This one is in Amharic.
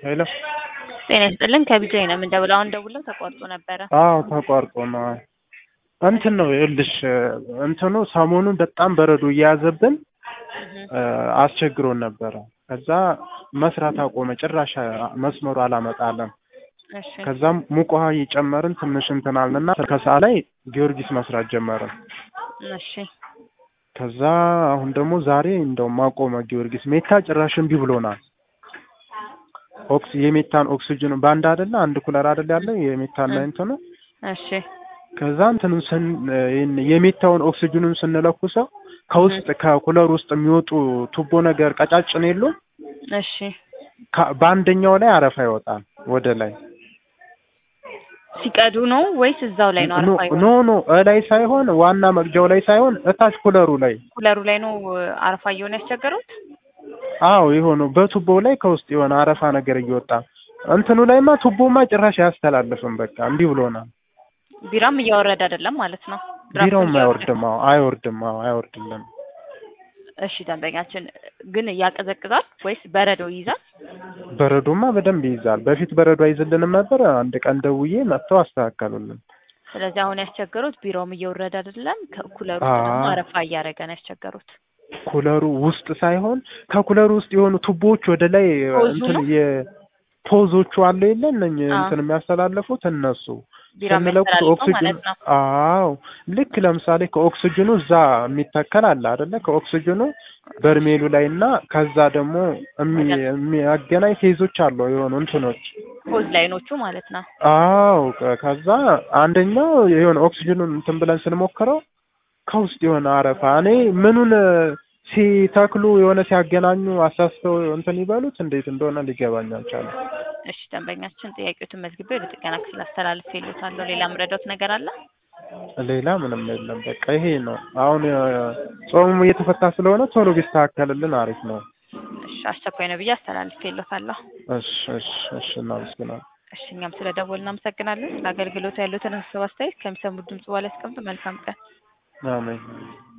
ሄሎ ጤና ይስጥልን ከቢጃይ ነው የምንደውለው። አሁን ደውለው ተቋርጦ ነበረ። አዎ ተቋርጦ ነው። እንትን ነው ይኸውልሽ እንትኑ ሰሞኑን በጣም በረዶ እየያዘብን አስቸግሮን ነበረ። ከዛ መስራት አቆመ። ጭራሽ መስመሩ አላመጣለም። እሺ ከዛም ሙቅ ውሃ እየጨመርን ትንሽ እንትን አልንና ከሰዓት ላይ ጊዮርጊስ መስራት ጀመርን። እሺ ከዛ አሁን ደግሞ ዛሬ እንደውም አቆመ ጊዮርጊስ። ሜታ ጭራሽ እምቢ ብሎናል። ኦክስ የሜታን ኦክሲጅን በአንድ አይደለ አንድ ኩለር አይደለ ያለ የሜታና እንትኑ እሺ ከዛ እንትኑ ስን ይህን የሜታውን ኦክሲጅኑን ስንለኩሰው ከውስጥ ከኩለር ውስጥ የሚወጡ ቱቦ ነገር ቀጫጭን የሉም እሺ ከ- በአንደኛው ላይ አረፋ ይወጣል ወደ ላይ ሲቀዱ ነው ወይስ እዛው ላይ ነው ኖ አረፋ ኖ ኖ እላይ ሳይሆን ዋና መቅጃው ላይ ሳይሆን እታች ኩለሩ ላይ ኩለሩ ላይ ነው አረፋ እየሆነ ያስቸገሩት? አዎ የሆነው በቱቦው ላይ ከውስጥ የሆነ አረፋ ነገር እየወጣ እንትኑ ላይማ ቱቦማ ጭራሽ አያስተላልፍም። በቃ እንዲህ ብሎናል። ቢራም እያወረደ አይደለም ማለት ነው። ድራፍቱን ቢራውም እያወረደ- አይወርድም። አዎ አይወርድም። አዎ አይወርድልንም። እሺ ደንበኛችን ግን ያቀዘቅዛል ወይስ በረዶ ይይዛል? በረዶማ በደንብ ይይዛል። በፊት በረዶ አይዝልንም ነበር። አንድ ቀን ደውዬ መጥተው አስተካከሉልን። ስለዚህ አሁን ያስቸገሩት ቢራውም እየወረደ አይደለም፣ ከኩለሩ አዎ። ውስጥ ደግሞ አረፋ እያደረገ ነው ያስቸገሩት። ኩለሩ ውስጥ ሳይሆን ከኩለሩ ውስጥ የሆኑ ቱቦዎች ወደ ላይ ፖዙ እንትን ነው? የፖዞቹ አለ የለ እነኝ አዎ። እንትን የሚያስተላልፉት እነሱ ቢራ ስንለኩት የሚያስተላልፈው ኦክሲጅን ማለት ነው። አዎ ልክ ለምሳሌ ከኦክሲጅኑ እዛ የሚተከል አለ አይደለ? ከኦክሲጅኑ በርሜሉ ላይ እና ከዛ ደግሞ የሚ- የሚያገናኝ ፌዞች አለው የሆኑ እንትኖች ፖዝ ላይኖቹ ማለት ነው። አዎ ከ- ከዛ አንደኛው የሆነ ኦክሲጅኑን እንትን ብለን ስንሞክረው ከውስጥ የሆነ አረፋ እኔ ምኑን ሲተክሉ የሆነ ሲያገናኙ አሳስተው እንትን ይበሉት እንዴት እንደሆነ ሊገባኝ አልቻለም። እሺ ደንበኛችን ጥያቄዎትን መዝግቤ ወደ ጥገና ክፍል አስተላልፍ ይሉታለሁ። ሌላ ምረዳት ነገር አለ? ሌላ ምንም የለም። በቃ ይሄ ነው። አሁን ጾሙ እየተፈታ ስለሆነ ቶሎ ቢስተካከልልን አሪፍ ነው። እሺ አስቸኳይ ነው ብዬ አስተላልፍ ይሉታለሁ። እሺ እሺ እሺ እናመሰግናለን። እሺ እኛም ስለ ደወል እናመሰግናለን። ለአገልግሎቱ ያሉትን ሀሳብ አስተያየት ከሚሰሙት ድምጽ በኋላ ያስቀምጡ። መልካም ቀን። አሜን